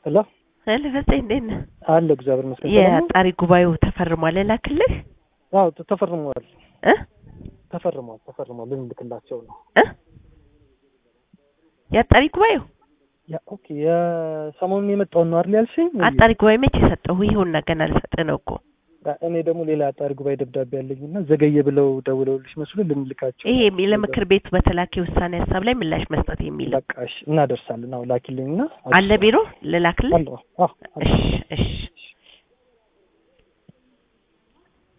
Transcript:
ሄሎ ሄሎ ፈፄ እንዴት ነህ? አለ እግዚአብሔር ይመስገን። ሰላም ነው? የአጣሪ ጉባኤው ተፈርሟል ላክልህ አዎ ተ- ተፈርሟል እ ተፈርሟል ተፈርሟል ልንልክላቸው ነው። እ የአጣሪ ጉባኤው ያ ኦኬ የሰሞኑን የመጣውን ነው አይደል ያልሽኝ? አጣሪ ጉባኤ መቼ ሰጠሁ? ይኸውና ገና ልሰጥህ ነው እኮ እኔ ደግሞ ሌላ አጣሪ ጉባኤ ደብዳቤ ያለኝና ዘገየ ብለው ደውለውልሽ መስሎ ልንልካቸው ይሄ ለምክር ቤቱ በተላከ ውሳኔ ሀሳብ ላይ ምላሽ መስጠት የሚል በቃ እሺ እናደርሳለን። አዎ ላኪልኝና አለ ቢሮ ልላክልህ? አለ አዎ አለ። እሺ እሺ